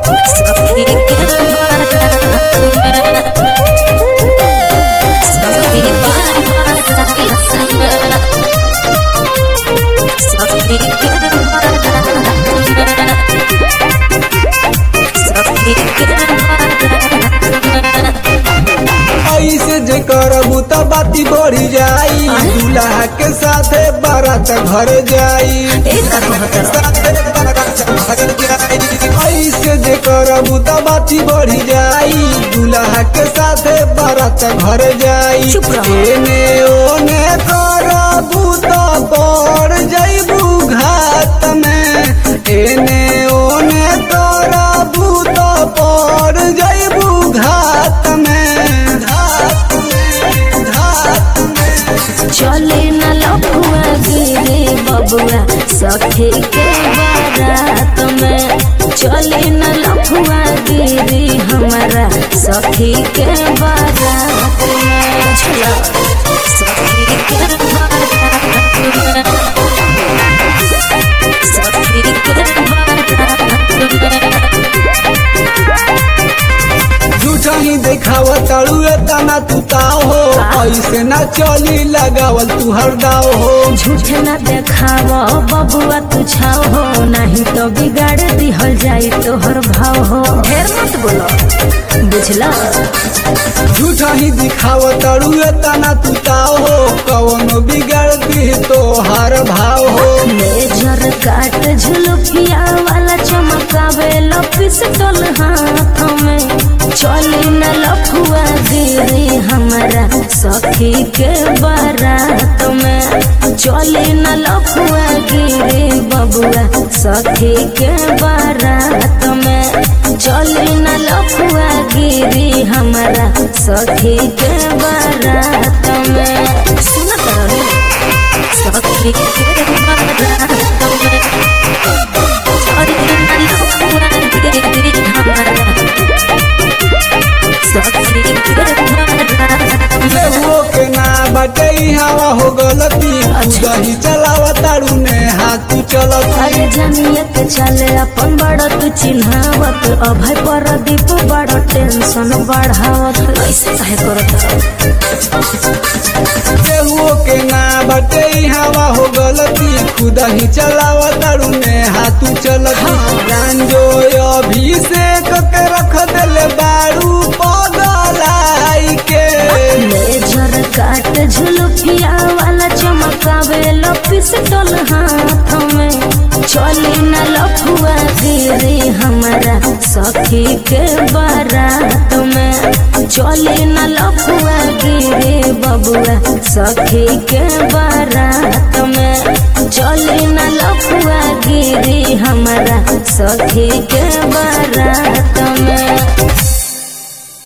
सखी के ऐसे जे करबू त बाती बढ़ी जाई दूल्हा के साथे बारात घर जाई साथे बारात घर जाई ऐसे जे करबू त बाती बढ़ी जाई दूल्हा के साथे बारात घर जाई चुप रहो। एने ओने करबू त पड़ जइबू घात में एने ओने करबू त पड़ जइबू घात में घात में घात में चले न लफुआ गिरे बबुआ सखी के बारात में चले न लफुआ गिरे हमारा सखी के बारात में चला सखी के बारात में सखी के बारात में झूठा ही देखावा तड़ुए तना तू ताव हो ऐसे ना चली लगावल तू हरदाव हो झूठ न देखाव बबुआ तू छाव हो नहीं तो बिगाड़ दिहल जाई तोहर भाव हो ढेर मत बोलो बुझला झूठा ही दिखावा तड़ुए तना तू ताव हो कवनो बिगड़ दी तो हर भाव हो लेजर काट झुलुकिया वाला चमकावे पिस्टल हाथ में चली न लफुआ गिरी हमारा सखी के बारात में चली न लफुआ गिरी बबुआ सखी के बारात में चली न लफुआ गिरी हमारा सखी के बारात में सुनत रही सखी के बारात में चली न लफुआ गिरी हमारा सखी के बारात में केहुओ के ना बाटे हवा हो गलती दही चलावा ताड़ू ने हाथ चलती अरे जनियत चले अपन बड़ तू चिन्हावत अभय पर दीप बड़ टेंशन बढ़ावत ऐसे काहे करत केहुओ के ना बाटे हवा हो गलती खुद ही चलावा ताड़ू ने हाथ चलती गांजो अभिषेक के रख देले बारू पगलाई के लेजर काट झुलुकिया वाला चमकावे पिस्टल हाथ में चली न लफुआ गिरी हमारा सखी के बारात में चली न लफुआ गिरी बबुआ सखी के बारात में चली न लफुआ गिरी हमारा सखी के बारात में